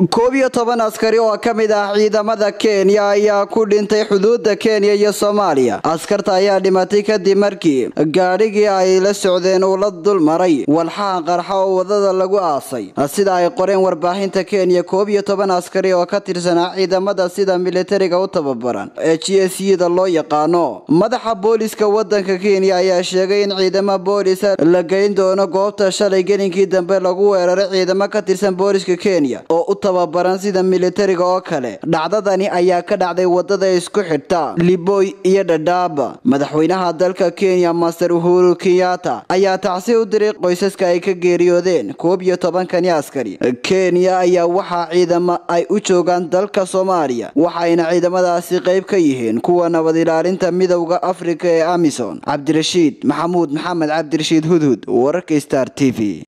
koob iyo toban askari oo ka mid ah ciidamada kenya ayaa ku dhintay xuduudda kenya iyo soomaaliya askarta ayaa dhimatay kadib markii gaadhigii ay la socdeen uu la dul maray walxaha qarxa oo wadada lagu aasay sida ay qoreen warbaahinta kenya koob iyo toban askari oo ka tirsanaa ciidamada sida militariga u tababaran ee g s da loo yaqaano madaxa booliska wadanka kenya ayaa sheegay in ciidamo boolisa la geyn doono goobta shalay gelinkii dambe lagu weeraray ciidamo ka tirsan booliska kenya oo u tababaran sida militariga oo kale dhacdadani ayaa ka dhacday wadada isku xidhta liboy iyo dhadhaaba madaxweynaha dalka kenya master uhuru kenyatta ayaa tacsi u diray qoysaska ay ka geeriyoodeen koob iyo tobankani askari kenya ayaa waxaa ciidamo ay u joogaan dalka soomaaliya waxayna ciidamadaasi qayb ka yihiin kuwa nabad ilaalinta midowda afrika ee amison cabdirashiid maxamuud maxamed cabdirashiid hudhud wararka star t v